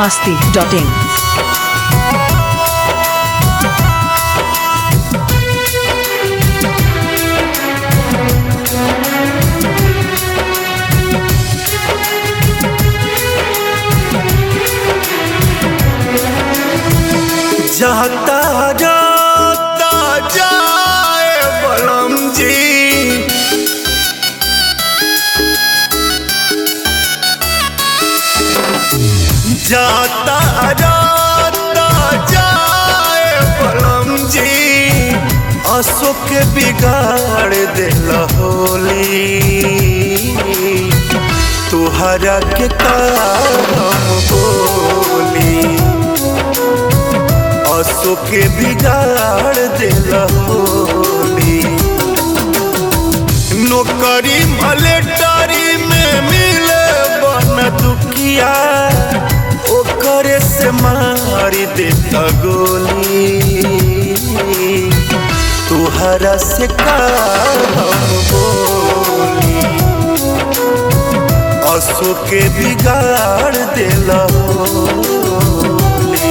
masti.in. जाता जाता जाए बलम जी जाता जाता जाए बलम जी अशोक बिगाड़ दिल होली तुहरा के काम बोली असो के बिगाड़ दिल होली नौकरी मलेटरी में मिले बन दुखिया ओकरे से मारी देता गोली तुहरा से काम बोली असो के बिगाड़ दिल होली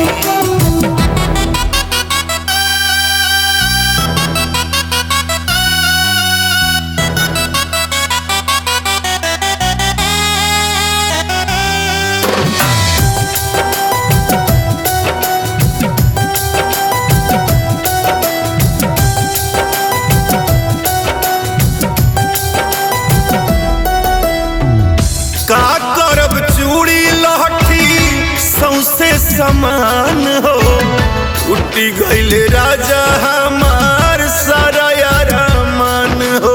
का करब चूड़ी लहठी सौसे समान हो उठी गईल राजा हमार सारा मन हो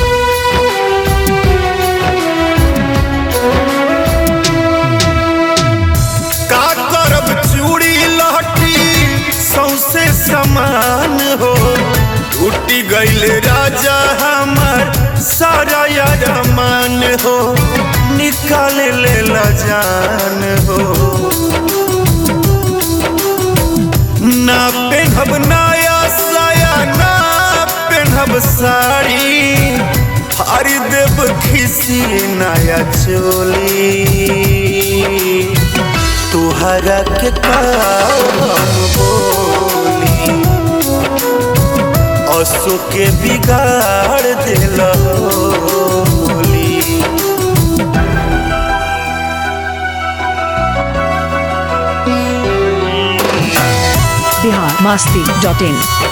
का करब चूड़ी लहठी सौसे समान हो उठी गईल राजा हमार सारा मन हो निकाल ले ला जान हो ना पेनहब नया साया ना पेनहब साड़ी हरी देव खिसी नया चोली तुहरा के काम बोली असो के बिगाड़ दिल होली Bihar masti.in.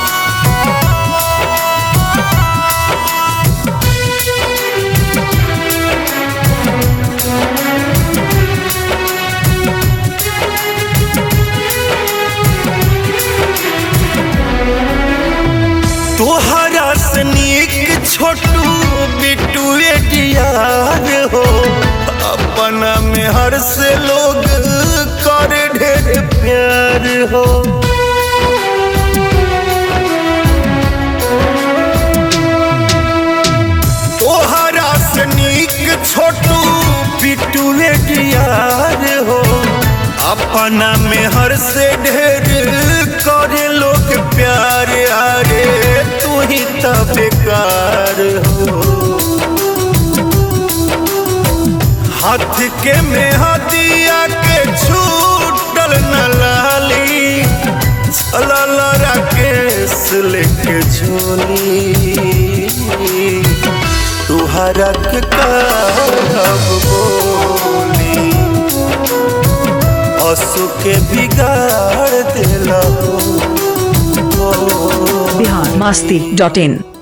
तोहरा से नीक छोटू बिटू यार हो अपना में हर से लोग कर ढेर प्यार हो तोहरा से नीक छोटू बिटू यार हो अपना में हर से ढेर करे लोग प्यार आरे तू ही तो बेकार हो हाथ के में हदिया के छूटल न लाली चलल राकेश लेके झोली तुहरा के करब बोली असु के बिगाड़ दिल हो Bihar masti.in.